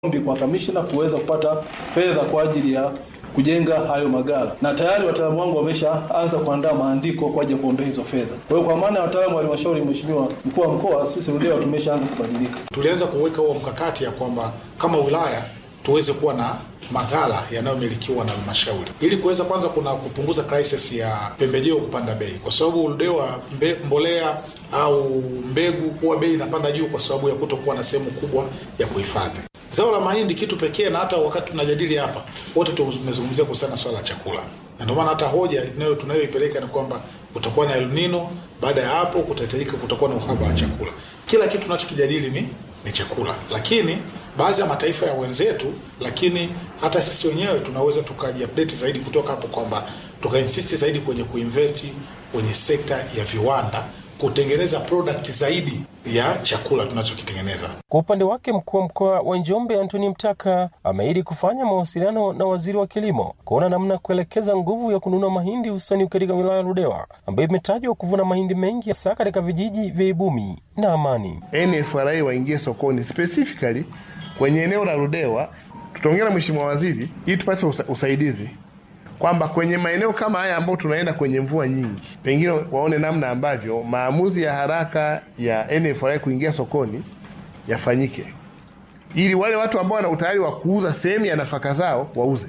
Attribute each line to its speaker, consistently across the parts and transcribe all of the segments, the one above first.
Speaker 1: ombi kwa kamishna kuweza kupata fedha kwa ajili ya kujenga hayo magala, na tayari wataalamu wangu wameshaanza kuandaa maandiko kwa ajili ya kuombea hizo fedha. Kwa hiyo kwa maana ya wataalamu wa halmashauri, Mheshimiwa mkuu wa mkoa, sisi Ludewa tumeshaanza kubadilika.
Speaker 2: Tulianza kuweka huo mkakati ya kwamba kama wilaya tuweze kuwa na maghala yanayomilikiwa na halmashauri ili kuweza kwanza kuna kupunguza crisis ya pembejeo kupanda bei, kwa sababu Ludewa mbe, mbolea au mbegu huwa bei inapanda juu kwa sababu ya kutokuwa na sehemu kubwa ya kuhifadhi zao la mahindi. Kitu pekee na hata wakati tunajadili hapa wote tumezungumzia kuhusiana na swala la chakula, na ndio maana hata hoja inayo tunayoipeleka ni kwamba kutakuwa na El Nino. Baada ya hapo kutahitajika, kutakuwa na uhaba wa chakula. Kila kitu tunachokijadili ni, ni chakula, lakini baadhi ya mataifa ya wenzetu, lakini hata sisi wenyewe tunaweza tukajiupdate zaidi kutoka hapo kwamba tukainsist zaidi kwenye kuinvest kwenye sekta ya viwanda kutengeneza product zaidi ya chakula tunachokitengeneza.
Speaker 3: Kwa upande wake, mkuu wa mkoa wa Njombe Antoni Mtaka ameahidi kufanya mawasiliano na waziri wa kilimo kuona namna kuelekeza nguvu ya kununua mahindi hususani katika wilaya ya Ludewa ambayo imetajwa kuvuna mahindi mengi hasa katika vijiji vya Ibumi na Amani.
Speaker 4: NFRA waingie sokoni specifically kwenye eneo la Ludewa. Tutaongea na mheshimiwa waziri ili tupate usa, usaidizi kwamba kwenye maeneo kama haya ambayo tunaenda kwenye mvua nyingi, pengine waone namna ambavyo maamuzi ya haraka ya NFRA kuingia sokoni yafanyike, ili wale watu ambao wana utayari wa kuuza sehemu ya nafaka zao wauze,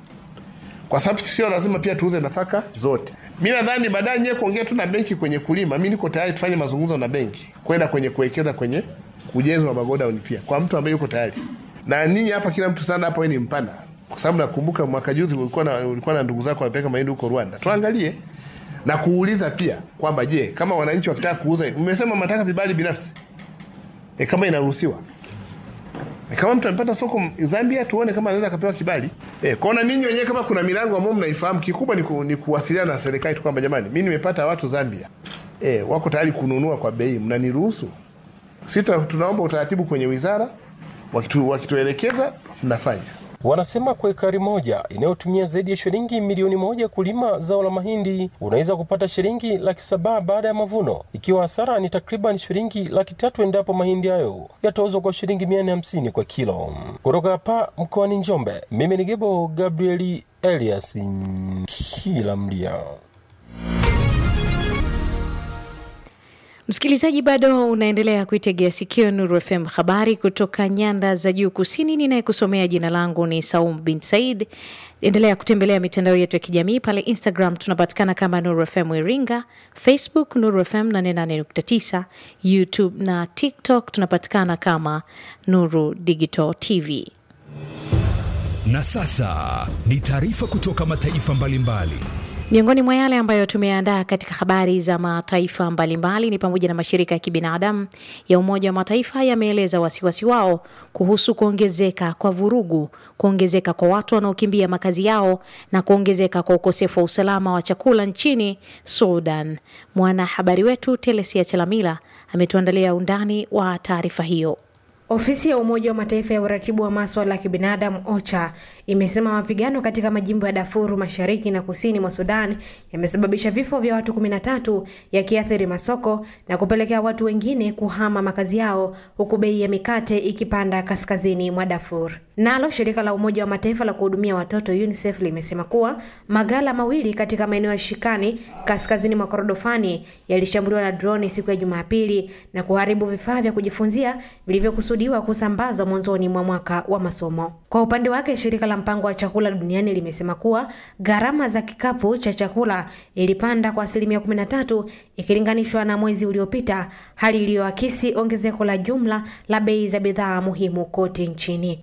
Speaker 4: kwa sababu sio lazima pia tuuze nafaka zote. Mi nadhani baadaye nyewe kuongea tu na benki kwenye kulima, mi niko tayari tufanye mazungumzo na benki kwenda kwenye kuwekeza kwenye ujenzi wa magodauni pia kwa mtu ambaye yuko tayari. Na ninyi hapa, kila mtu sana hapa ni mpana kwa sababu nakumbuka mwaka juzi ulikuwa na, ulikuwa na ndugu zako wanapeleka mahindi huko Rwanda. Tuangalie na kuuliza pia kwamba je, kama wananchi wakitaka kuuza, mmesema mnataka vibali binafsi e, kama inaruhusiwa e, kama mtu amepata soko Zambia, tuone kama anaweza akapewa kibali e, kwaona ninyi wenyewe kama kuna milango ambayo mnaifahamu. Kikubwa ni, ku, ni kuwasiliana na serikali tu kwamba jamani, mimi nimepata watu Zambia e, wako tayari kununua kwa bei, mnaniruhusu? Sisi tunaomba utaratibu kwenye wizara, wakitu, wakituelekeza mnafanya
Speaker 3: Wanasema kwa ekari moja inayotumia zaidi ya shilingi milioni moja kulima zao la mahindi unaweza kupata shilingi laki saba baada ya mavuno, ikiwa hasara ni takriban shilingi laki tatu endapo mahindi hayo yatauzwa kwa shilingi mia nne hamsini kwa kilo. Kutoka hapa mkoani Njombe, mimi ni Gebo Gabrieli Elias kila mlia.
Speaker 5: Msikilizaji, bado unaendelea kuitegea sikio Nuru FM, habari kutoka nyanda za juu kusini. Ninayekusomea jina langu ni Saum bin Said. Endelea kutembelea mitandao yetu ya kijamii pale Instagram tunapatikana kama Nuru FM Iringa, Facebook Nuru FM 88.9, YouTube na TikTok tunapatikana kama Nuru Digital TV.
Speaker 6: Na sasa ni taarifa kutoka mataifa mbalimbali mbali.
Speaker 5: Miongoni mwa yale ambayo tumeandaa katika habari za mataifa mbalimbali ni pamoja na mashirika ya kibinadamu ya Umoja wa Mataifa yameeleza wasiwasi wao kuhusu kuongezeka kwa vurugu, kuongezeka kwa watu wanaokimbia makazi yao na kuongezeka kwa ukosefu wa usalama wa chakula nchini Sudan. Mwanahabari wetu Telesia Chalamila ametuandalia undani wa taarifa hiyo.
Speaker 7: Ofisi ya Umoja wa Mataifa ya uratibu wa maswala ya kibinadamu OCHA imesema mapigano katika majimbo ya Darfur mashariki na kusini mwa Sudan yamesababisha vifo vya watu 13 yakiathiri masoko na kupelekea watu wengine kuhama makazi yao huku bei ya mikate ikipanda kaskazini mwa Darfur. Nalo shirika la Umoja wa Mataifa la kuhudumia watoto UNICEF limesema kuwa magala mawili katika maeneo ya Shikani kaskazini mwa Korodofani yalishambuliwa na droni siku ya Jumapili na kuharibu vifaa vya kujifunzia vilivyokusudiwa kusambazwa mwanzoni mwa mwaka wa masomo. Kwa upande wake, shirika la mpango wa chakula duniani limesema kuwa gharama za kikapu cha chakula ilipanda kwa asilimia 13 ikilinganishwa na mwezi uliopita, hali iliyoakisi ongezeko la jumla la bei za bidhaa muhimu kote nchini.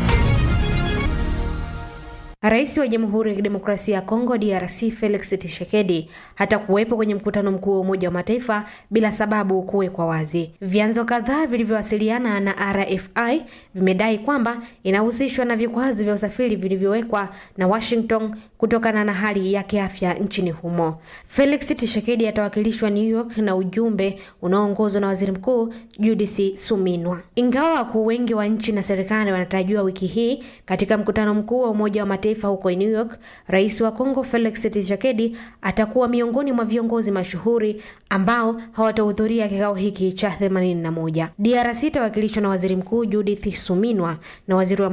Speaker 7: Rais wa Jamhuri ya Kidemokrasia ya Kongo DRC Felix Tshisekedi hata kuwepo kwenye mkutano mkuu wa Umoja wa Mataifa bila sababu kuwekwa wazi. Vyanzo kadhaa vilivyowasiliana na RFI vimedai kwamba inahusishwa na vikwazo vya usafiri vilivyowekwa na Washington kutokana na hali ya kiafya nchini humo. Felix Tshisekedi atawakilishwa New York na ujumbe unaoongozwa na Waziri Mkuu Judith Suminwa. Ingawa wakuu wengi wa nchi na serikali wanatarajiwa wiki hii katika mkutano mkuu wa Umoja wa Mataifa Mataifa huko New York, rais wa Kongo Felix Tshisekedi atakuwa miongoni mwa viongozi mashuhuri ambao hawatahudhuria kikao hiki cha 81. DRC itawakilishwa na waziri mkuu Judith Suminwa na waziri wa